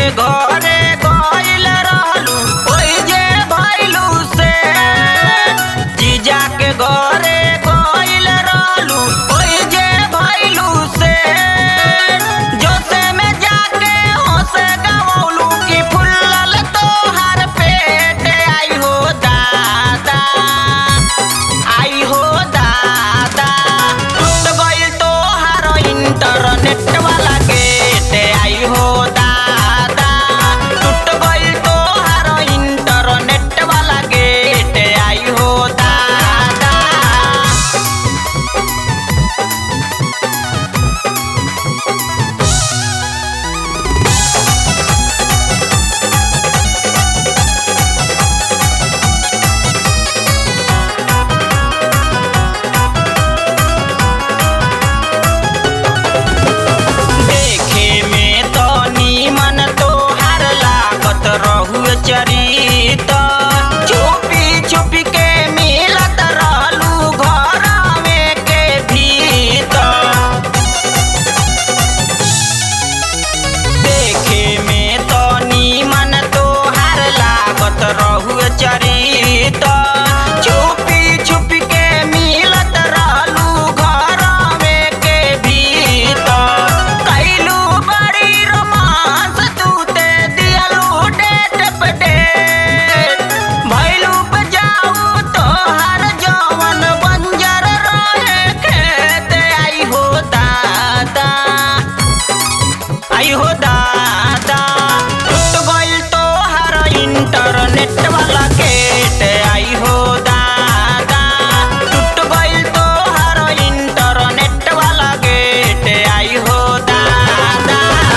घरे गइल रहलू ओइ जे भइलू से जीजा के घरे गइल रहलू ओइ जे भइलू से जोसे में जाके होसे गवलू कि फुल्लल तोहार पेट आई हो दादा आई हो दादा टूट गइल तोहार इंटरनेट वाला गेट आई हो दादा टूट गइल तोहार इंटरनेट वाला गेट आई हो दादा देखे में तो नीमन तोहार लागत रहुए चरित छुपी छुपी के मिलत रहलू घर में के भीतर देखे में तो नीमन तोहार लागत रहुए चरित छुपी छुपी के मिलत रहलू घर में के भीतर कैलू बड़ी रोमांस तू ते दियलू डेट पे डेट भैलू पे जाऊ तोहार जवन बंजर रहे खेत आई हो दादा आई हो दादा टूट गइल तोहार इंटरनेट वाला गेट आई हो दादा टूट गइल तोहार इंटरनेट वाला गेट आई हो दादा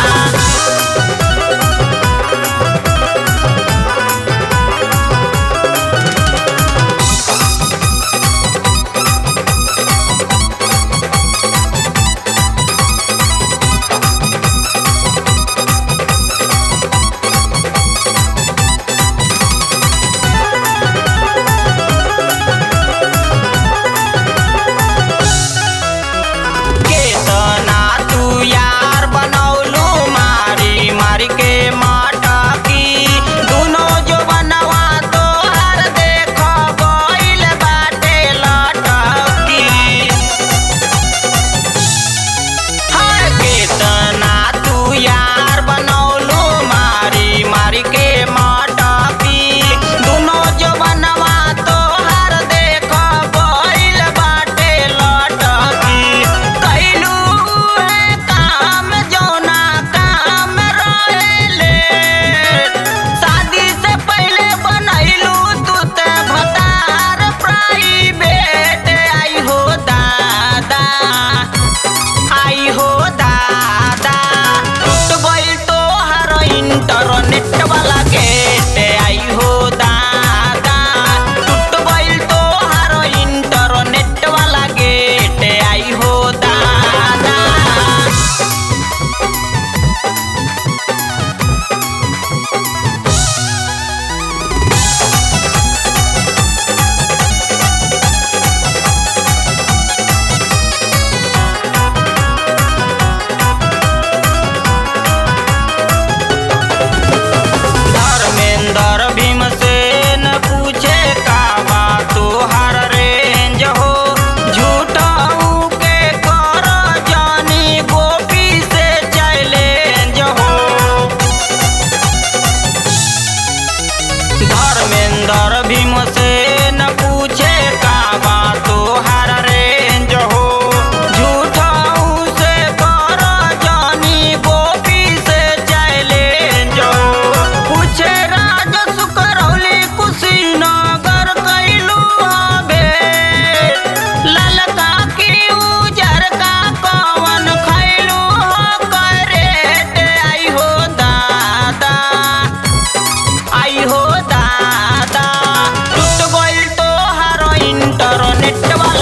केतना तू यार बनौलू मारी मारी के माटकी दुनो जो बनवा तोहर देख गइल बाटे लटकी हर केतना तू यार बनौलू मारी मारी के माटकी दुनो जो बनवा तोहर देख गइल बाटे लटकी कैलू है काम जौना काम रहेले शादी से पहले बनैलू तू ते भतार प्राइवेट आई हो दादा आई हो दादा टूट गइल तोहार इंटरनेट वाला गेट आई हो दादा टूट गइल तोहार इंटरनेट वाला गेट आई हो दादा धर्मेंद्र भीमसेन पूछे का बा तोहार रेंज हो झूठाऊ के कर जानी गोपी से चैलेंज हो धर्मेंद्र भीमसेन पूछे का बा तोहार रेंज हो झूठाऊ से कर जानी गोपी से चैलेंज हो पूछे राज सुकरौली कुशीनगर कैलू हबे ललका की उजर का कवन खैलू हो करेट आई हो दादा आई हो दादा टूट गइल तोहार इंटरनेट वाला